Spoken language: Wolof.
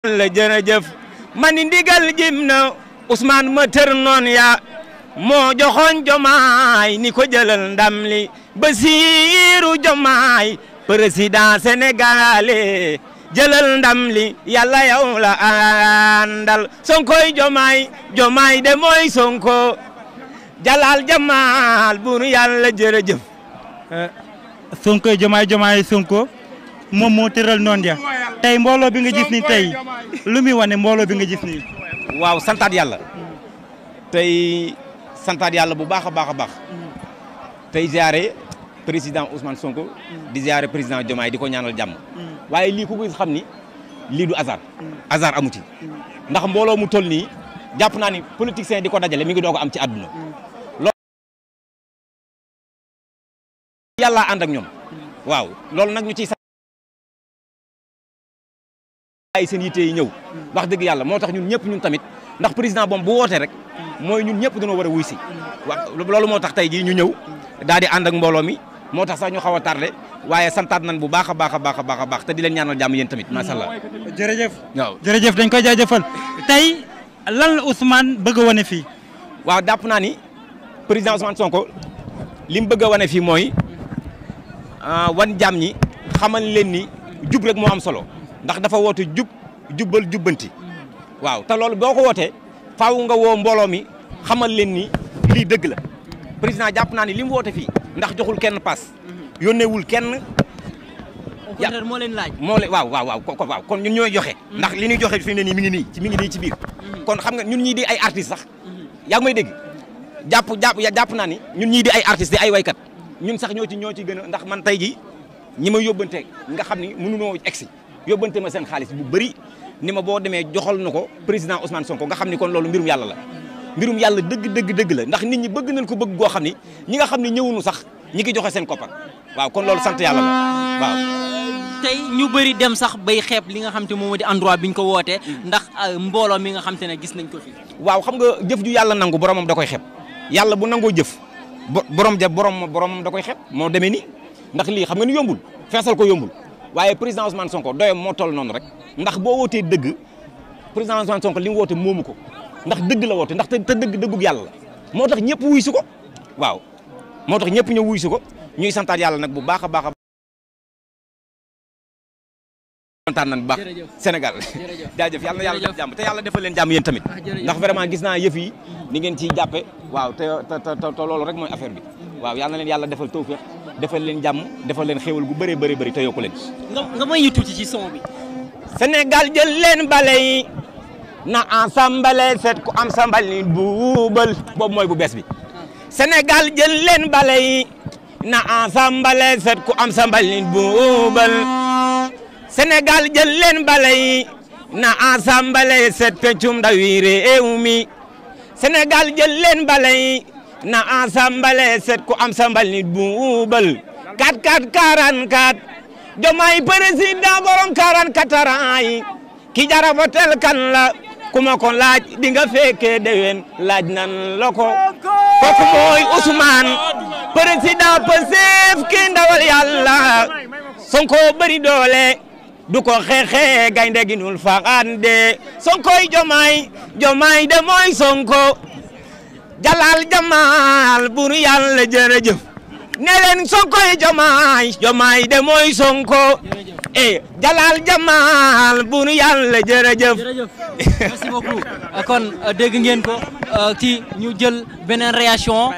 la jërëjëf mani ndigal jim na Ousmane ma tër noon ya moo joxoon jomaay ni ko jëlal ndam li Basiiru jomaay président sénégalais jëlal ndam li yàlla yow la àndal sonkoy jomaay jomaay de mooy sonko jalal jamaal bunu yàlla jërëjëf sonko jomaay jomaay sonko moom moo tëral noonu ya tey mbooloo bi nga gis ni tey lu muy wane mbooloo bi nga gis nii. waaw santaat yàlla tey santaat yàlla bu baax a baax a baax tey ziare président Ousmane Sonko di ziare président Diomaye di ko ñaanal jàmm waaye lii ku ko xam ni lii du hasard hasard amu ci ndax mbooloo mu toll nii jàpp naa ni politicien di ko dajale mi ngi doog a am ci àdduna loolu yàlla ànd ak ñoom waaw loolu nag ñu ciy ay seen yitte yi ñëw wax dëgg yàlla moo tax ñun ñëpp ñun tamit ndax président boom bu wootee rek mooy ñun ñëpp dañoo war a wuy si wax loolu moo tax tey jii ñu ñëw daal di ànd ak mbooloo mi moo tax sax ñu xaw a tardé waaye santaat nañ bu baax a baax a baax a baax a baax te di leen ñaanal jàmm yéen tamit macha allah. jërëjëf. waaw jërëjëf dañ koy jaajëfal tey lan la Ousmane bëgg a wane fii. waaw jàpp naa ni président Ousmane Sonko li mu bëgg a wane fii mooy wan jàmm ñi xamal leen ni jub rek moo am solo. ndax dafa woote jub jubbal jubbanti waaw te loolu boo ko wootee faaw nga woo mbooloo mi xamal leen ni lii dëgg la président jàpp naa ni li mu woote fii ndax joxul kenn paas yónneewul kenn. au contraire moo leen laaj. moo leen waaw waaw waaw ko waaw kon ñun ñooy joxe. ndax li ñuy joxe fi ne nii mi ngi nii ci mi ngi nii ci biir. kon xam nga ñun ñii di ay artistes sax. yaa ngi may dégg jàpp jàpp jàpp naa ni ñun ñii di ay artistes di ay waykat ñun sax ñoo ci ñoo ci gën a ndax man tey ji ñi ma yóbbante nga xam ni mënunoo egsi yóbbante ma seen xaalis bu bëri ni ma boo demee joxal na ko président Ousmane Sonko nga xam ni kon loolu mbirum yàlla la mbirum yàlla dëgg dëgg dëgg la ndax nit ñi bëgg nañ ko bëgg goo xam ni ñi nga xam ne ñëwunu sax ñi ngi joxe seen koppar waaw kon loolu sant yàlla la waaw. tey ñu bëri dem sax bay xeeb li nga xam te moom moo di endroit bi ñu ko wootee ndax mbooloo mi nga xam te ne gis nañ ko fi. waaw xam nga jëf ju yàlla nangu boromam da koy xeeb yàlla bu nangoo jëf borom ja borom boromam da koy xeeb moo demee ni ndax lii xam nga ni yombul feesal ko yombul waaye président Ousmane Sonko doyam moo toll noonu rek ndax boo wootee dëgg président Ousmane Sonko li mu woote moomu ko ndax dëgg la woote ndax te dëgg dëggug yàlla la moo tax ñëpp wuy si ko waaw moo tax ñëpp ñëw wuy si ko ñuy santaat yàlla nag bu baax a baax a kontaan nañ bu baax Sénégal jaajëf yàlla na yàlla def jàmm te yàlla defal leen jàmm yéen tamit ndax vraiment gis naa yëf yi ni ngeen ciy jàppe waaw te te te loolu rek mooy affaire bi waaw yàlla na leen yàlla defal tawfeex defal leen jàmm defal leen xéwal gu bëree bëri bëri te yokku leen nga nga may ñu tuuti ci son bi. Sénégal jël leen bale yi na ensemble set ku am sa mbalit buubal boobu mooy bu bees bi Sénégal jël leen bale yi na ensemble set ku am sa mbalit buubal Sénégal jël leen bale yi na ensemble set pencum ndawi réew mi Sénégal jël leen bale yi na ensemble set ku am sa mbalit buubal 44 44 Diomaye président borom 44 ans yi ki jara votel kan la kuma ko laaj di nga fekkee déwén laaj nan la ko kooku mooy Ousmane président Pastef ki ndawal yàlla Sonko bëri doole du ko xeexee gaynde gi nul faxande Sonkoy Diomaye Diomaye de mooy Sonko jalal jamaal buru yàlla jërëjëf ne leen Sonkoy Diomaye Diomaye de mooy Sonko e jalal jamaal buru yàlla jërëjëf jërëjëf merci beaucoup kon dégg ngeen ko ci ñu jël beneen réaction